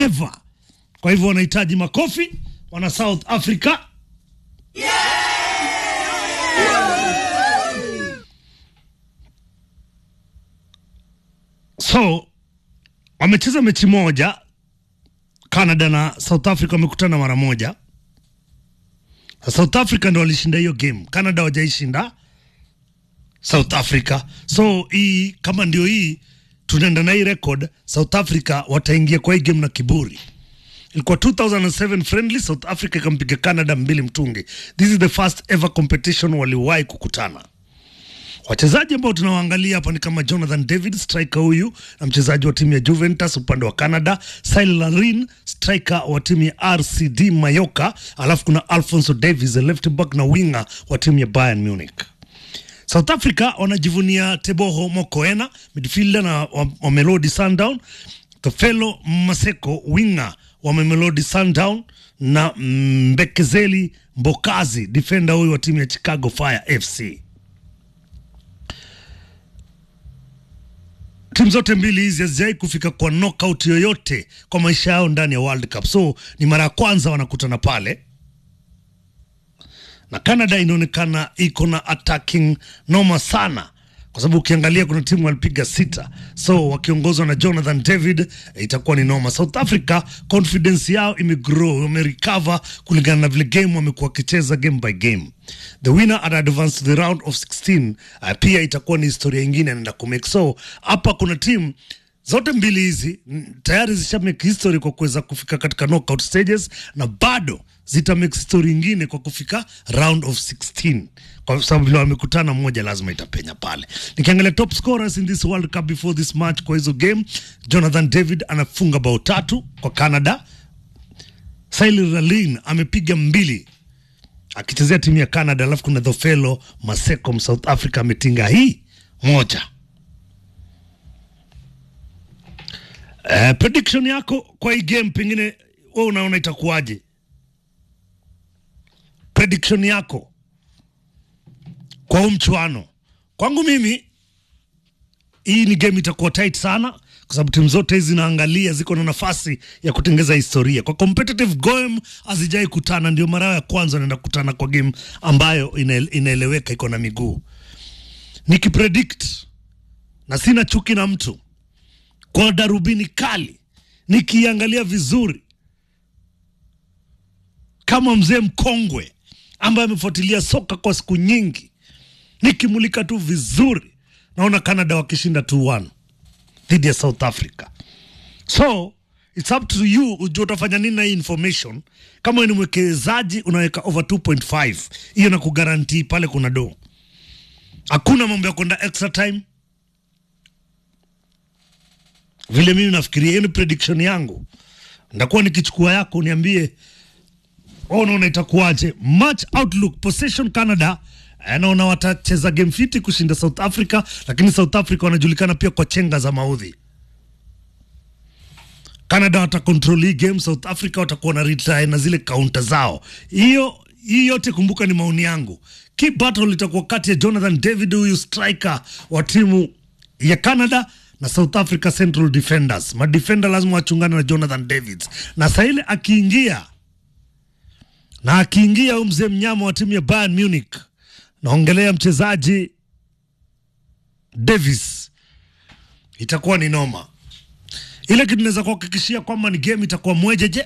ever. Kwa hivyo wanahitaji makofi wana South Africa. So wamecheza mechi moja, Canada na South Africa wamekutana mara moja. South Africa ndo walishinda hiyo game, Canada wajaishinda South Africa. So hii kama ndio hii tunaenda na hii record, South Africa wataingia kwa hii game na kiburi. Ilikuwa 2007 friendly, South Africa ikampiga Canada mbili mtungi. This is the first ever competition waliwahi kukutana. Wachezaji ambao tunawaangalia hapa ni kama Jonathan David striker huyu na mchezaji wa timu ya Juventus upande wa Canada, Cyril Larin striker wa timu ya RCD Mayoka, alafu kuna Alfonso Davies left back na winger wa timu ya Bayern Munich. South Africa wanajivunia Teboho Mokoena midfielder na wa, wa Melody Sundown, Tofelo Maseko winger wa Mamelodi Sundown na Mbekezeli Mbokazi defender huyu wa timu ya Chicago Fire FC. timu zote mbili hizi hazijawai kufika kwa knockout yoyote kwa maisha yao ndani ya World Cup, so ni mara ya kwanza wanakutana pale, na Canada inaonekana iko na attacking noma sana, kwa sababu ukiangalia kuna timu walipiga sita, so wakiongozwa na Jonathan David eh, itakuwa ni noma. South Africa confidence yao imegrow, wamerecover kulingana na vile game wamekuwa wakicheza game by game. The winner at advance to the round of 16 uh, pia itakuwa ni historia ingine anaenda kumake. So hapa kuna timu zote mbili hizi mm, tayari zisha make history kwa kuweza kufika katika knockout stages na bado zita make history ingine kwa kufika round of 16 kwa sababu vile wamekutana, mmoja lazima itapenya pale. Nikiangalia top scorers in this World Cup before this match kwa hizo game, Jonathan David anafunga bao tatu kwa Canada. Cyril Ralin amepiga mbili akichezea timu ya Canada, alafu kuna Dhofelo Maseko South Africa ametinga hii moja. Uh, prediction yako kwa hii game, pengine wewe unaona itakuwaje? Prediction yako kwa huu mchuano. Kwangu mimi hii ni game itakuwa tight sana, kwa sababu timu zote hizi zinaangalia ziko na nafasi ya kutengeza historia kwa competitive game, hazijai kutana, ndio mara ya kwanza wanaenda kukutana kwa game ambayo ina- inaeleweka, iko na miguu. Nikipredict na sina chuki na mtu, kwa darubini kali, nikiangalia vizuri kama mzee mkongwe ambaye amefuatilia soka kwa siku nyingi, nikimulika tu vizuri, naona Canada wakishinda 2-1 dhidi ya South Africa. So it's up to you ujue utafanya nini na hii information. Kama wewe ni mwekezaji unaweka over 2.5, hiyo na kugarantii pale kuna do, hakuna mambo ya kwenda extra time. Vile mimi nafikiria, hiyo ni prediction yangu. Ndakuwa nikichukua yako, niambie wewe unaona itakuwaje? Match outlook possession Canada eh, naona watacheza game fiti kushinda South Africa, lakini South Africa wanajulikana pia kwa chenga za maudhi. Canada watakontrol hii game, South Africa watakuwa na retry na zile kaunta zao. Hiyo hii yote kumbuka, ni maoni yangu. Key battle itakuwa kati ya Jonathan David, huyu striker wa timu ya Canada na South Africa Central Defenders. Madefender lazima wachungane na Jonathan Davids, na saa ile akiingia na akiingia huyu mzee mnyama wa timu ya Bayern Munich, naongelea mchezaji Davis, itakuwa ni noma. Ile kitu naweza kuhakikishia kwamba ni game itakuwa mwejeje,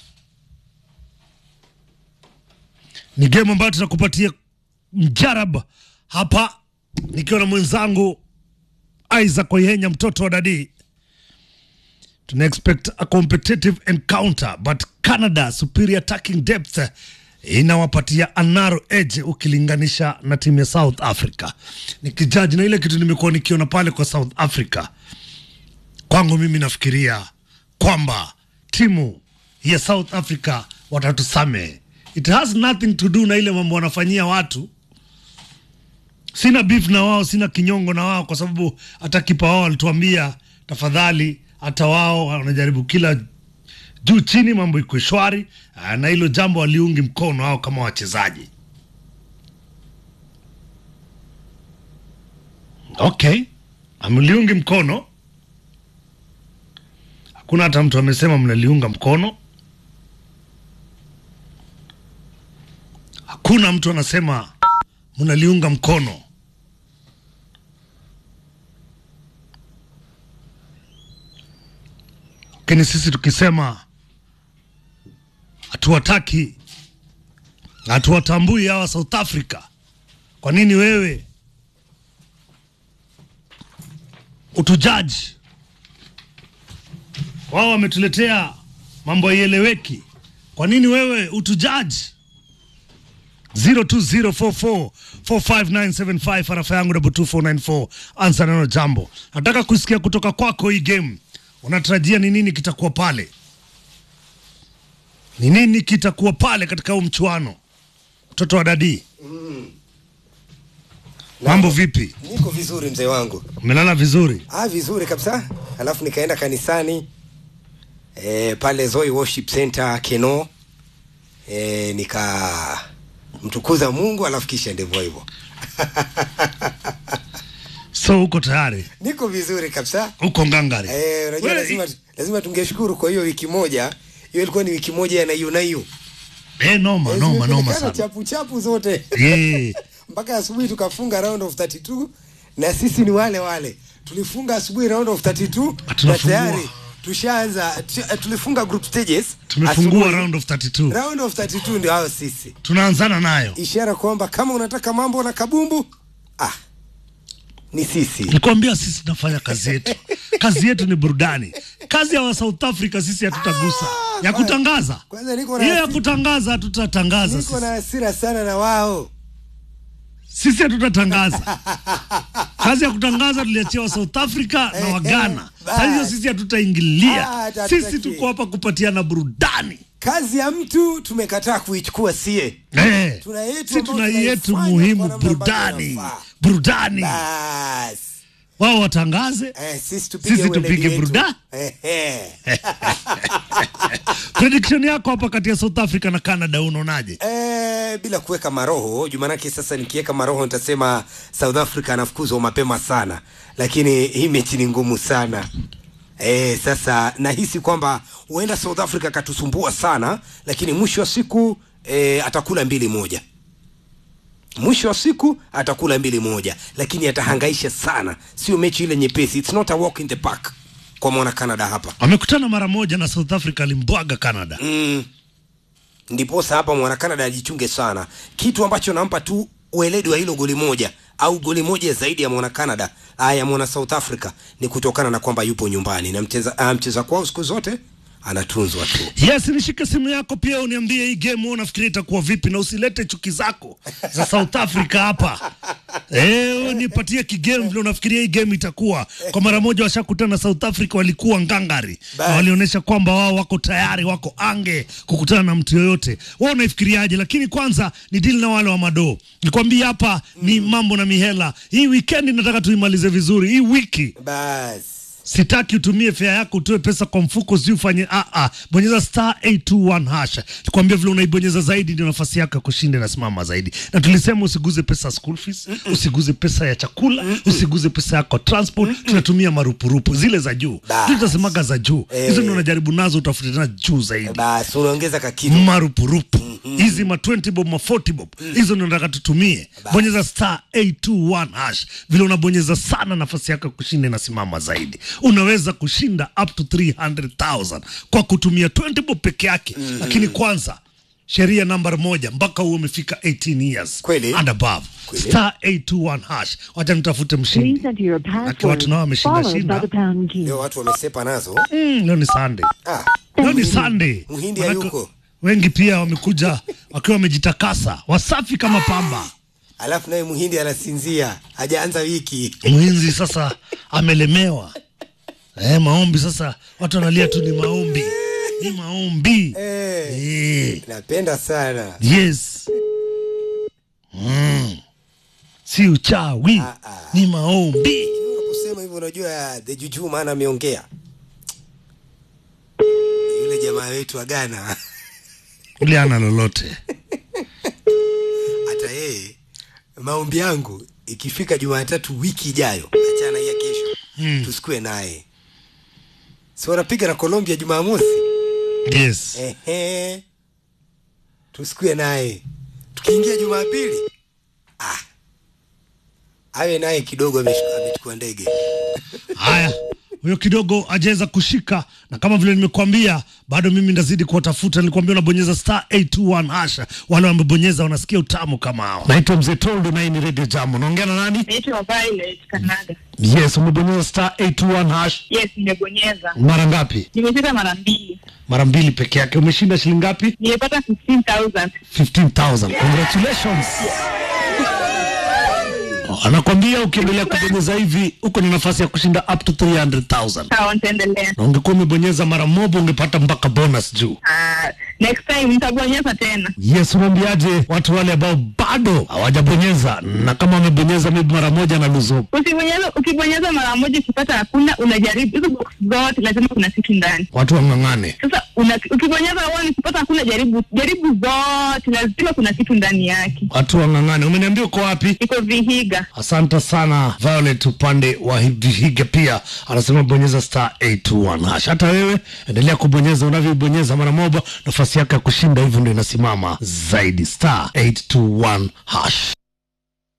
ni game ambayo tutakupatia mjarab hapa, nikiwa na mwenzangu Isaac Oyenya, mtoto wa dadii tuna expect a competitive encounter but Canada superior attacking depth inawapatia a narrow edge ukilinganisha na timu ya South Africa. Nikijaji na ile kitu nimekuwa nikiona pale kwa South Africa, kwangu mimi nafikiria kwamba timu ya South Africa watatusame. It has nothing to do na ile mambo wanafanyia watu. Sina beef na wao, sina kinyongo na wao, kwa sababu hata kipa wao alituambia tafadhali hata wao wanajaribu kila juu chini, mambo iko shwari, ah, na hilo jambo waliungi mkono wao kama wachezaji. Okay, amliungi mkono hakuna hata mtu amesema mnaliunga mkono. Hakuna mtu anasema mnaliunga mkono. Lakini sisi tukisema hatuwataki, hatuwatambui hawa South Africa, kwa nini wewe utujaji? Wao wametuletea mambo yaieleweki, kwa nini wewe utujaji? 0204445975 arafa yangu double 2494 ansa neno jambo. Nataka kusikia kutoka kwako hii game, unatarajia ni nini kitakuwa pale? Ni nini kitakuwa pale katika huu mchuano? Mtoto wa dadi, mambo vipi? Niko vizuri mzee wangu. Umelala vizuri? Ah, vizuri kabisa. Alafu nikaenda kanisani e, pale Zoe Worship Center Keno e, nika mtukuza Mungu alafu kisha ndivyo hivyo. So uko tayari? Niko vizuri kabisa. Uko ngangari? Eh, unajua Wewe- lazima lazima tungeshukuru kwa hiyo wiki moja. Hiyo ilikuwa ni wiki moja ya nayo nayo. Eh, noma Eh, noma noma zimejulikana sana. Chapu chapu zote. Yeah. Mpaka asubuhi tukafunga round of 32 na sisi ni wale wale. Tulifunga asubuhi round of 32 na Tunafungua. tayari tushaanza tu- eh, tulifunga group stages. Tumefungua asubuhi. round of 32. round of 32 ndio hao sisi, Tunaanzana nayo. ishara kwamba kama unataka mambo na kabumbu ah, ni sisi. Nilikwambia sisi tunafanya kazi yetu. kazi yetu ni burudani. Kazi ya wa South Africa sisi hatutagusa. Ah, ya kwa- kutangaza. Kwanza niko na Hiyo ya hasira- kutangaza hatutatangaza niko na sisi. hasira sana na wao. Sisi hatutatangaza. Kazi ya kutangaza tuliachia wa South Africa na wa Ghana. Sasa hiyo sisi hatutaingilia. Ah, Sisi hatutaki. tuko hapa kupatiana burudani. Kazi ya mtu tumekataa kuichukua sie. Eh. Tuna yetu Sisi ambayo tuna yetu tunaifanya muhimu kwa namna ambavyo burudani. inafaa. Burudani. Bas. Wao watangaze. Eh, sisi tupige Sisi weledi tupige wetu. burudani. Eh, eh. Prediction yako hapa kati ya South Africa na Canada unaonaje? Eh, bila kuweka maroho jumanake sasa nikiweka maroho nitasema south africa anafukuzwa mapema sana lakini hii mechi ni ngumu sana eh, sasa nahisi kwamba huenda south africa akatusumbua sana lakini mwisho wa siku eh, atakula mbili moja mwisho wa siku atakula mbili moja lakini atahangaisha sana sio mechi ile nyepesi it's not a walk in the park kwa mwana canada hapa Wamekutana mara moja na South Africa alimbwaga Canada. mm. ndiposa hapa mwana Canada ajichunge sana, kitu ambacho nampa tu ueledi wa hilo goli moja au goli moja zaidi ya mwana Canada ah, ya mwana South Africa ni kutokana na kwamba yupo nyumbani na mcheza, ah, mcheza kwao siku zote anatunzwa tu. Yes, nishike simu yako pia uniambie hii game wewe unafikiria itakuwa vipi, na usilete chuki zako za South Africa hapa. Eh, wewe nipatie kigame vile unafikiria hii game itakuwa. Kwa mara moja washakutana na South Africa, walikuwa ngangari na Bas. walionyesha kwamba wao wako tayari, wako ange kukutana na mtu yoyote. Wewe unaifikiriaje? Lakini kwanza ni deal na wale wa madoo. Nikwambia hapa ni mambo na mihela. Hii weekend nataka tuimalize vizuri. Hii wiki Bas sitaki utumie fea yako utoe pesa kwa mfuko si ufanye ah, ah. bonyeza star 821 hash nikwambia vile unaibonyeza zaidi ndio nafasi yako ya kushinda inasimama zaidi na tulisema usiguze pesa ya school fees usiguze pesa ya chakula usiguze pesa yako transport tunatumia marupurupu zile za juu Bas. tutasemaga za juu Eh. hizo ndio unajaribu nazo utafute tena juu zaidi bas, unaongeza kakitu marupurupu hizi ma 20 bob ma 40 bob hizo ndio nataka tutumie bonyeza star 821 hash vile unabonyeza sana nafasi yako ya kushinda inasimama zaidi unaweza kushinda up to 300000 kwa kutumia 20 bob peke yake lakini kwanza sheria namba moja mpaka huo umefika 18 years Kweli. and above Kweli. star 821 hash wacha nitafute Please mshindi enter your Aki watu nao password wameshinda followed by shinda the pound key. leo watu wamesepa nazo mm, leo ni sunday ah, Leo ni Sunday. Muhindi Manake hayuko. Wengi pia wamekuja wakiwa wamejitakasa, wasafi kama pamba. alafu naye muhindi anasinzia hajaanza wiki Mhinzi sasa amelemewa. Eh, maombi sasa watu wanalia tu ni maombi. Ni maombi. Eh. Eh, napenda sana yes. Mm. Si uchawi. Ah, ah. Ni maombi. unaposema hivyo unajua the juju maana ameongea yule jamaa wetu wa Ghana Ule ana lolote. hata yeye maombi yangu ikifika Jumatatu wiki ijayo, achana ya kesho Mm. tusikue naye si wanapiga na Colombia Jumamosi. yes Ehe, tusikue naye tukiingia Jumapili, ah, awe naye kidogo ameshika- amechukua ndege. haya huyo kidogo ajaweza kushika na kama vile nimekuambia bado mimi ndazidi kuwatafuta nilikwambia unabonyeza star 821 hasha wale wamebonyeza wanasikia utamu kama hao naitwa mzee toldo na hii ni radio jam unaongea na nani Naitwa Violet Kanaga. yes umebonyeza star 821 hash Yes, nimebonyeza. mara ngapi Nimecheza mara mbili. mara mbili peke yake umeshinda shilingi ngapi Nimepata 15,000. 15000 congratulations anakwambia ukiendelea kubonyeza hivi uko na nafasi ya kushinda up to 300000 Sawa, nitaendelea. na ungekuwa umebonyeza mara moja ungepata mpaka bonus juu Ah, next time nitabonyeza tena. yes unaambiaje watu wale ambao bado hawajabonyeza na kama wamebonyeza maybe mara moja na luzo Usibonyeza, ukibonyeza mara moja ukipata hakuna, unajaribu hizo box zote, lazima kuna kitu ndani. watu wang'ang'ane Sasa una, ukibonyeza one ukipata hakuna, jaribu jaribu zote, lazima kuna kitu ndani yake. watu wang'ang'ane umeniambia uko wapi Iko Vihiga. asante sana violet upande wa vihiga pia anasema bonyeza star 821 hash hata wewe endelea kubonyeza unavyobonyeza mara moja nafasi yako ya kushinda hivyo ndio inasimama zaidi star 821 hash